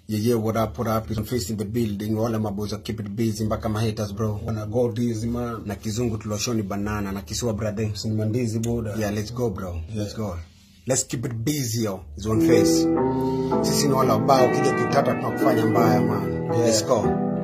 Yeah, yeah, what up, what up? I'm facing the building. Wale maboys keep it busy mpaka ma haters bro. Wana go dizzy man. Na kizungu tuloshoni banana na kisiwa brother. Simandizi buda. Yeah, let's go bro. Let's go. Let's keep it busy yo. It's one face. Sisi ni wale wabao kija kitata tunakufanya mbaya man. Let's go.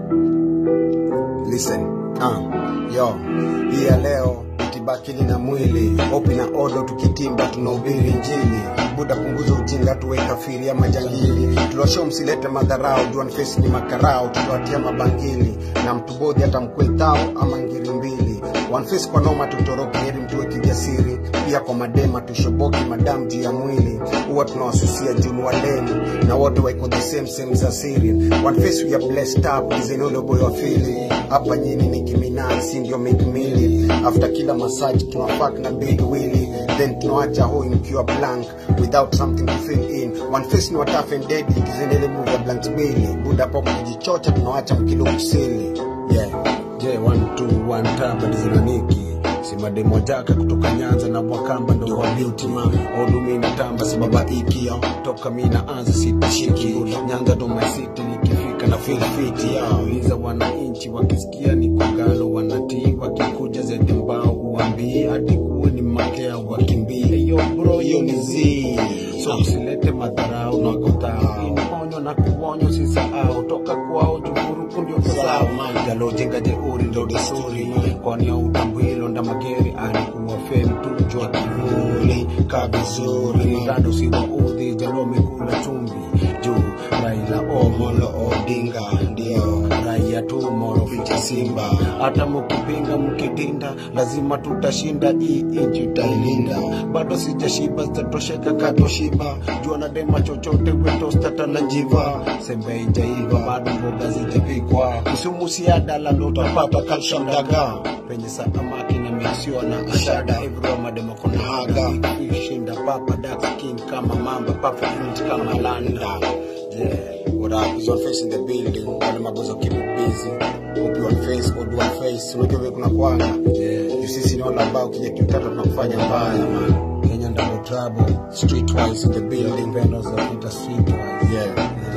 Listen. Ah, yo. Hii ya leo tibakili na mwili opi na odo tukitimba tunahubiri njili buda punguza ujinga tuwe kafiri ama jangili tulosho msilete madharau juan face ni makarao tuliwatia mabangili na mtu bodhi hata mkwetao ama ngiri mbili one face kwa noma tutoroke heri mtuwe kijasiri pia kwa madema tushoboki madam juu ya mwili huwa tunawasusia junu waleni na wote waiko the same same za siri one face we are blessed up izenolo boy wa fili hapa nyini ni kiminati si ndio mikmili after kila massage tunafak na big willy then tunawacha hoi mkiwa blank without something to fill in one face ni watafe deadly kizenele move ya blank mbili buda pop kujichocha tunawacha mkilo msili yeah Je, one two one taba dizinaniki simademo jaka kutoka Nyanza na Bwakamba ndo wa beauty ma odumi na tamba sibaba ikio toka mi naanza sitashiki Nyanza ndo my city nikifika na feel fit ya uliza wananchi wakisikia ni kogalo wanatii wakikuja zete mbao uambie hadi kuwe ni makea wakimbie yo bro hiyo ni zii so usilete madharau na kotao ponyo na kuonyo sisahau toka kwao jukuruku ndio sawa jalo jenga jeuri ndo desturi kwani ya utambwilo nda mageri alikuwa fem tu jua kivuli ka vizuri rado si waudhi jalo mikula chumvi juu Raila Omolo Odinga ndio raia tu moro ficha Simba hata mukipinga mkidinda lazima tutashinda hii nchi tutailinda bado sijashiba zitatosheka katoshiba jua na dema chochote wetostata na njiva sembe ijaiva bado mboga zijapikwa Kisumu siada lalo utapata calcium daga penye samaki na misiwa na ashada everywhere mademo kuna haga shinda papa dax king kama mamba papa fruit kama landa yeah. What up? Is one face in the building. Wale mabozo keep it busy. Hope you one face, odd one face. Unajua vile kuna kwanga. Yeah. You sisi ni wale ambao kija kiutata tunakufanya mbaya man. Kenya double trouble Streetwise in the building. Vendors of Peter Streetwise Yeah.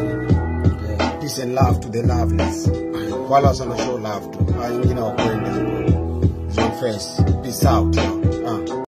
yeah. Peace and love to the loveless. Wala sana show love to. Hao wengine wakwende huko. Is one face. Peace out. Yo. Uh.